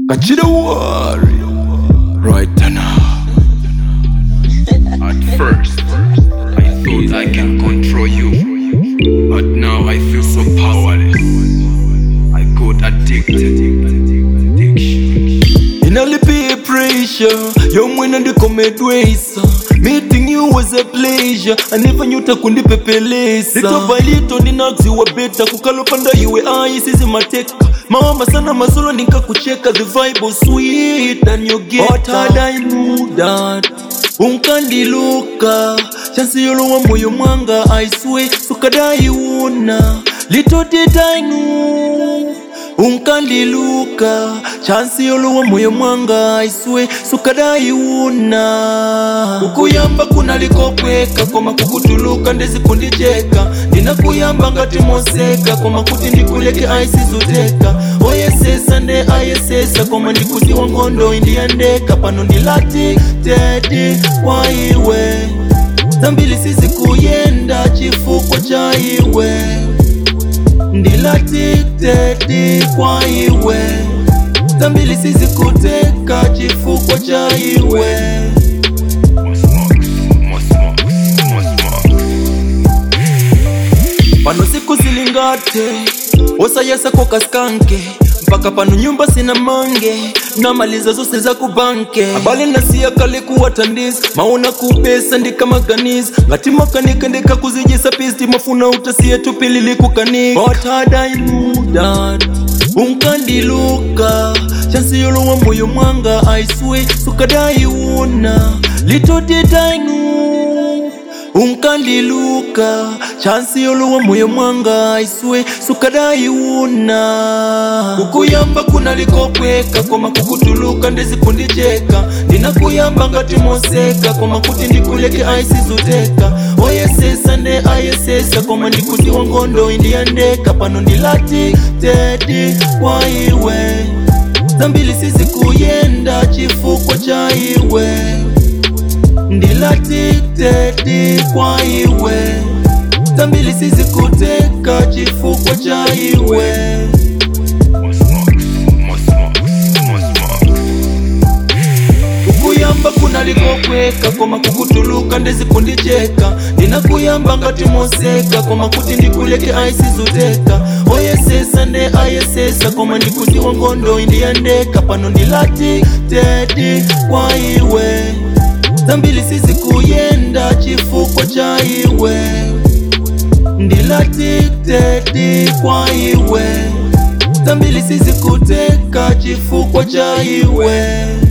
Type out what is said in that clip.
Kachida worry right now. At first, I thought I can control you, but now I feel so powerless. I got addicted. Addiction. Inalipia pressure yomwena ndikomedwesa meeting you was a pleasure anevanyuta kundipepelesa lito by lito ndinadziwa beta kukalopanda iwe ayi sizi mateka mawamba sana masolo ndinkakucheka the vibe was sweet and you get But had I knew that unkandiluka chansi yolowa moyo mwanga I swear sukadaiwona little did I know unkandiluka chansi yolowa moyo mwanga aiswe sukadaiwuna ukuyamba kunalikopweka koma kukutuluka ndezikundijeka ndinakuyamba ngati moseka koma kuti ndikuleke aisizuteka oyesesa nde ayesesa koma ndikuziwa nkhondo indiyandeka pano ndilati tedi kwa iwe zambili sizikuyenda chifukwa cha iwe ndilatiteti kwa iwe zambili sizikuteka chifukwa cha iwe More smokes, more smokes, more smokes. pano siku zilingate osayesa kokaskanke mpaka pano nyumba sina mange namaliza zose za kubanke abale nasiya kale kuwatandisa maona kupesa ndikamaganiza ngati makanika ndikakuzijisa pisti mafuna utasiye tupilili kukanika But had I knew that unkandiluka chansi yolowa moyo mwanga aiswe sukadaiwona little did I know unkandiluka chansi yolowa moyo mwanga aiswe sukadaiwuna kukuyamba kunalikopweka koma kukutuluka ndezikundijeka ndinakuyamba ngati moseka koma kuti ndikuleke aisizuteka oyesesa nde ayesesa koma ndikuziwa nkhondo indiyandeka pano ndilati tedi kwa iwe zambili sizikuyenda chifukwa cha iwe ndilatiteti kwa iwe zambili sizikuteka chifukwa cha iwe More smokes, more smokes, more smokes. kukuyamba kunalikopweka koma kukutuluka ndezikundijeka ndinakuyamba ngati moseka koma kuti ndikuleke aisizuteka oyesesa nde ayesesa koma ndikuziwa nkhondo indiyandeka pano ndilati tedi kwa iwe zambili sizikuyenda chifukwa cha iwe ndilati tedi kwa iwe zambili sizikuteka chifukwa cha iwe